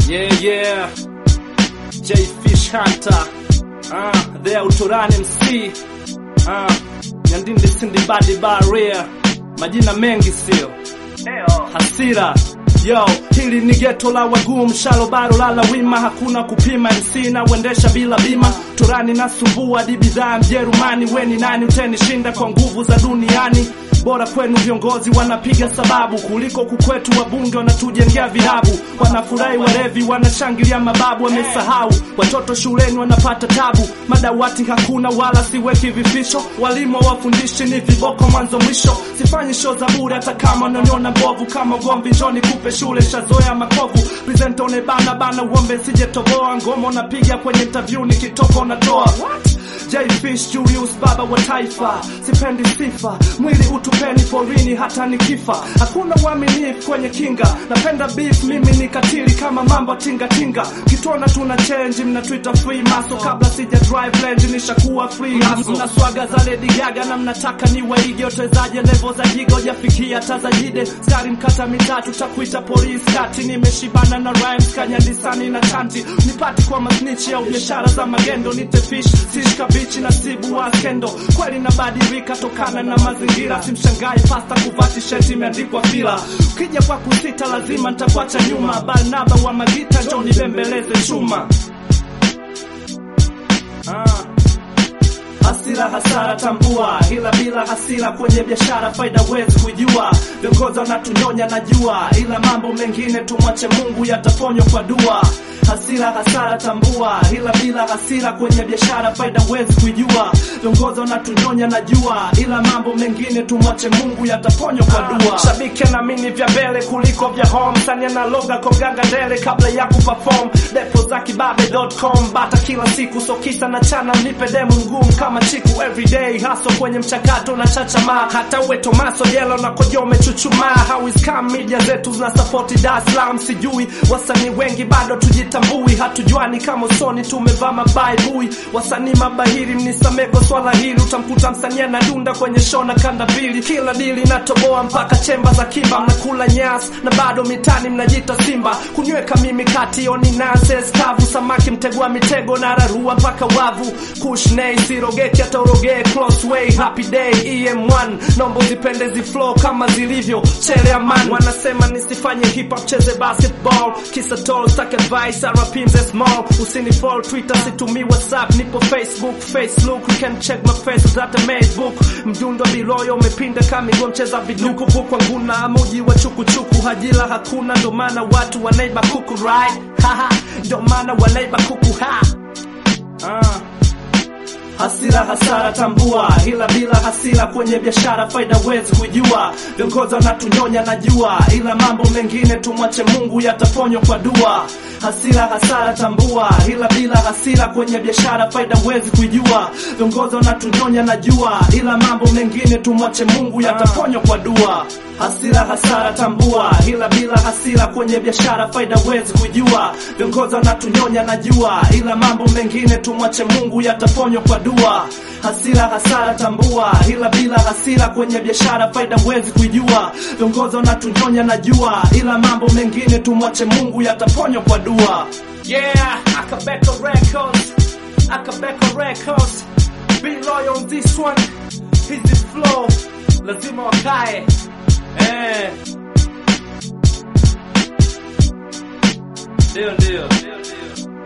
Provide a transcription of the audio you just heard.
Yeah, yeah. J Fish Hunter. Uh, the Autorani MC. Uh, Nyandinde Sindibadi Barrier. Majina mengi sio. Hasira. Yo, hili ni geto la wagumu, shalo baro lala wima, hakuna kupima MC na uendesha bila bima. Turani na sumbua di bidhaa Mjerumani, weni nani utenishinda kwa nguvu za duniani? Bora kwenu viongozi wanapiga sababu kuliko kukwetu wabunge wanatujengea vilabu. Wanafurahi walevi, wanashangilia mababu, wamesahau watoto shuleni wanapata tabu. Madawati hakuna wala siweki vificho, walimu hawafundishi ni viboko mwanzo mwisho. Sifanyi show za bure hata kama unaniona mbovu, kama ugomvi njoni kupe shule, shazoea makovu. Presenta unebana bana, uombe sijetoboa ngoma, unapiga kwenye interview, nikitoka unatoa J Fish Julius, baba wa taifa, sipendi sifa, mwili utupeni porini hata nikifa. Hakuna uaminifu kwenye kinga, napenda beef, mimi ni katili kama mambo tinga tinga. Kitona tuna change, mnatuita free maso, kabla sija drive range nishakuwa free hustle. Mna swaga za Lady Gaga na mnataka ni waige, utezaje level za jigo jafikia tazajide, skari mkata mitatu takuita polisi kati, nimeshibana na rhymes kanyandisani na chanti, nipati kwa masnichi au biashara za magendo, nite fish fish kabichi na sibu wa skendo, kweli nabadilika tokana na mazingira, simshangai pasta kuvaa tisheti imeandikwa fila. Ukija kwa kusita lazima nitakuacha nyuma, Barnaba wa magita njoo nibembeleze chuma ah. Hasira hasara tambua, ila bila hasira kwenye biashara faida wezi kujua. Viongozi wanatunyonya najua, ila mambo mengine tumwache Mungu, yataponywa kwa dua. Hasira hasara tambua, ila bila hasira kwenye biashara faida wezi kujua. Viongozi wanatunyonya najua, ila mambo mengine tumwache Mungu, yataponywa kwa dua. Shabiki anaamini vya mbele kuliko vya home, sani analoga koganga ndele kabla ya kuperform. Depo za kibabe.com bata kila siku, so kisa na chana nipe demu ngumu kama chiku everyday haso kwenye mchakato na chachama hata uwe Tomaso Yelo na kojo umechuchumaa how is come media zetu zina support Dar es Salaam sijui wasanii wengi bado tujitambui hatujuani kama usoni tumevaa mabaibui wasanii mabahiri mnisameko swala hili utamkuta msanii anadunda kwenye show na kanda mbili kila dili natoboa mpaka chemba za kiba mnakula nyas na bado mitani mnajita simba kunyweka mimi kati oni nonsense kavu samaki mtegua mitego na rarua mpaka wavu kush nei sirogeki hata urogee close way happy day em1 nombo zipende ziflow kama zilivyo chele aman wanasema nisifanye hip hop cheze basketball kisa tall stack advice rp mze small usini fall twitter situmii whatsapp nipo facebook facebook you can check my face that a facebook mjundo biloyo umepinda kamigo mcheza viduku kwa nguna muji wa chukuchuku hajila hakuna ndo maana watu wanaiba kuku right haha ndo maana wanaiba kuku ha ah. Hasira hasara tambua, ila bila hasira kwenye biashara faida wezi kujua. Viongozi wanatunyonya najua, ila mambo mengine tumwache Mungu, yataponywa kwa dua. Hasira hasara tambua, ila bila hasira kwenye biashara faida wezi kujua. Viongozi wanatunyonya najua, ila mambo mengine tumwache Mungu, yataponywa kwa dua. Hasira hasara tambua, ila bila hasira kwenye biashara faida wezi kujua. Viongozi wanatunyonya najua, ila mambo mengine tumwache Mungu, yataponywa kwa dua. Hasira hasara tambua, ila bila hasira kwenye biashara faida wezi kujua. Viongozi wanatunyonya najua, ila mambo mengine tumwache Mungu, yataponywa kwa dua. Yeah, Akabeko Records, Akabeko Records, be loyal on this one. Hizi flow lazima wakae Eh. Ndio ndio. Ndio ndio.